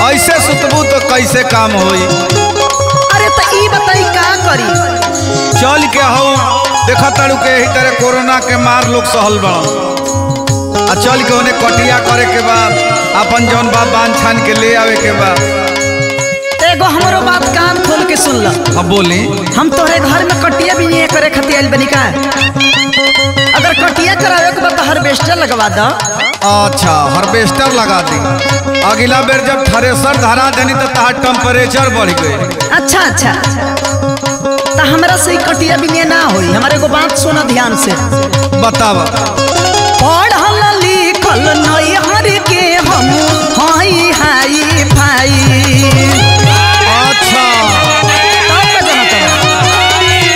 ऐसे सुतबू तो कैसे काम होई अरे तो ई बताई का करी चल के हऊ देख तारू के यही तरह कोरोना के मार लोग सहल बड़ा आ चल के उन्हें कटिया करे के बाद अपन जौन बा बांध छान के ले आवे के बाद एगो हमरो बात कान खोल के सुन ल अब बोली हम तोहरे घर में कटिया भी नहीं करे खातिर आइल बनी का अगर कटिया करावे के बाद तो हार्वेस्टर लगवा दो अच्छा हार्वेस्टर लगा दी अगला बेर जब थ्रेसर धरा देनी तो तहार टेम्परेचर बढ़ गई अच्छा अच्छा तो हमरा से ई कटिया भी नहीं ना होई हमारे एगो बात सुना ध्यान से बतावा पढ़ल लिखल नहीं हर के हम हाई हाई फाई अच्छा तब का जाना तब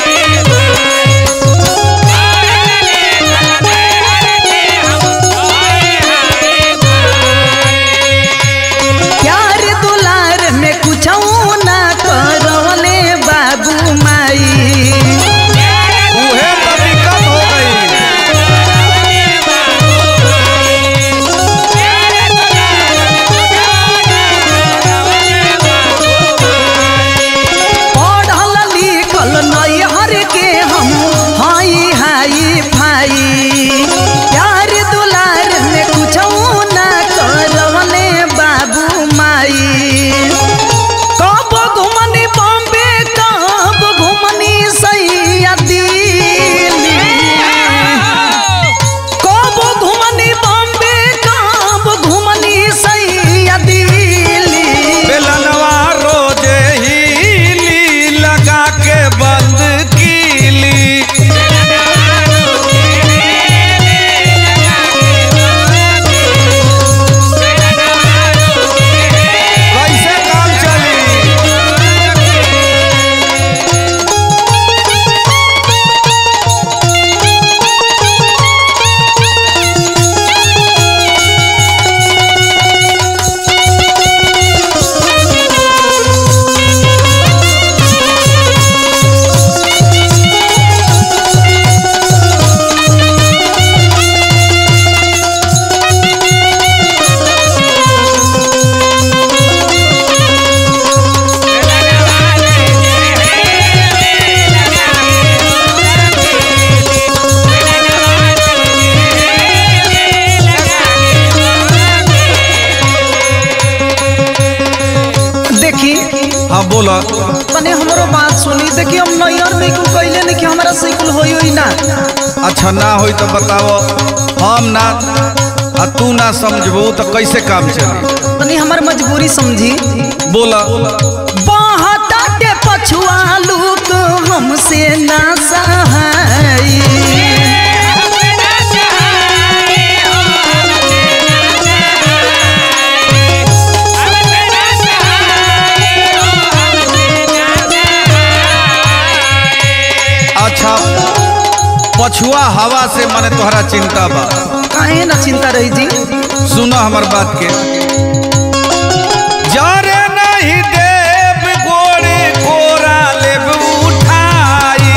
प्यार दुलार में कुछ ना करवले बाबू माई उहे तो दिक्कत हो गई पढ़ल लिखल नैहर के हम हाई हाई फाई प्यार दुलार में कुछ ना करवले बाबू माई कब घुमनी बॉम्बे कब घुमनी सैया दिल्ली कब घुमनी बॉम्बे कब घुमनी सैया दिल्ली बेलनवा रोजे ही लगा के बंद कीली कैसे काम चली देखी हाँ बोला तने हमरो बात सुनी देखी हम नैयर में कुल कहले नहीं कि हमारा साइकिल होई होई ना अच्छा ना होई तो बताओ हम ना आ तू ना समझबू तो कैसे काम चली तनी हमर मजबूरी समझी बोला बहताटे पछुआ लोग हमसे ना सहाई अच्छा पछुआ हवा से मने तोहरा चिंता बा काहे ना चिंता रही जी सुनो हमर बात के जरे नहीं देव गोरे कोरा लेब उठाई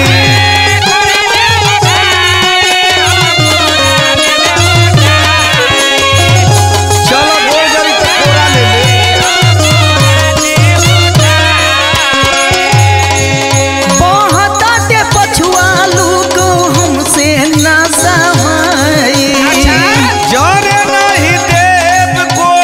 चलो गोर जरी तो कोरा ले ले बहताटे पछुआ लोग हमसे ना सहाई जरे नहीं देव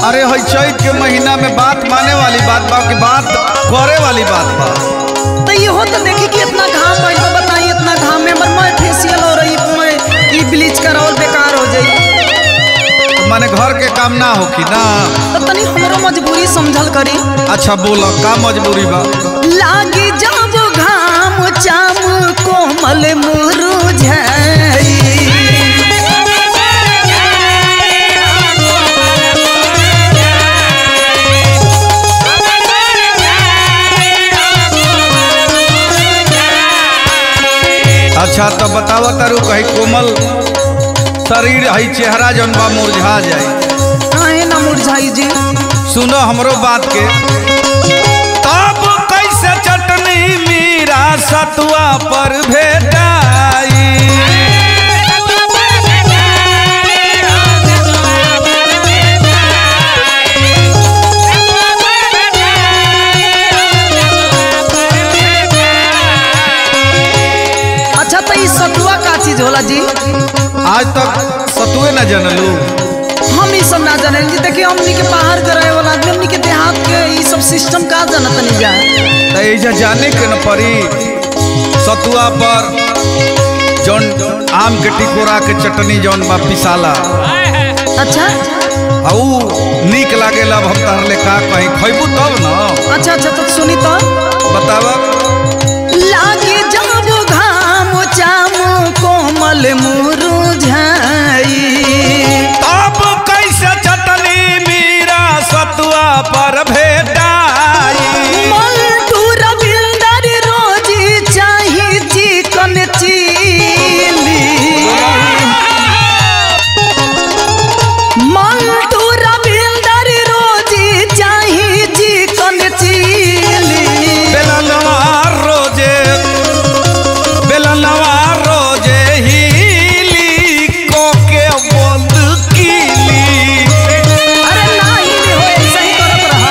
अरे हई चैत के महीना में बात माने वाली बात बा कि बात करे वाली बात बा तो इहो तो देखी कि इतना घाम भइल बा बताई इतना घाम में हमर मैं फेशियल हो रही मैं ई ब्लीच करावल बेकार हो जाई तो माने घर के काम ना होखी ना तो तनी हमरो मजबूरी समझल करी अच्छा बोलो का मजबूरी बा लागी जब घाम चाम कोमल मुरुझाई अच्छा तो बताओ तारू कहीं कोमल शरीर हई चेहरा जौन बा मुरझा जाए काहे ना मुरझाई जी सुनो हमरो बात के तब कैसे चटनी मीरा सतुआ पर भेटाई अच्छा तो ई सतुआ का चीज होला जी आज तक सतुए न जनलू हम ई सब ना जाने जी देखिए हमनी के बाहर के रहे वाला आदमी हमनी के देहात के ई सब सिस्टम का जानत नहीं जा तो ऐसा जाने के न पड़ी सतुआ पर जौन आम के टिकोरा के चटनी जौन बा पिसाला अच्छा आ ऊ नीक लागेला अब हम तहर ले का कहीं खैबू तब न अच्छा अच्छा तो सुनी तो बतावा लागे जब घाम चाम कोमल मुरुझाई तब कैसे चटनी मीरा सतुआ पर भेटाई मल्टू रविंदर रोजी चाही चिकन चिली मल्टू रविंदर रोजी चाही चिकन चिली बेलनवा रोजे बेलनवा रोजे हिली कोके बंद कीली अरे नाही रे हो ऐसा ही करत रहा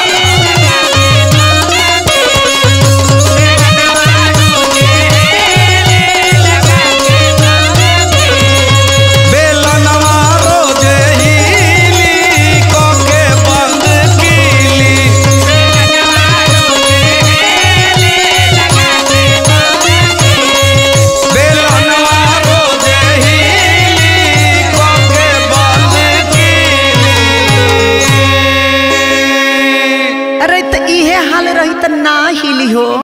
बेलनवा रोजे हिली कोके बंद कीली बेलनवा रोजे हिली कोके बंद कीली अरे त इहे हाल रही त ना हिली हो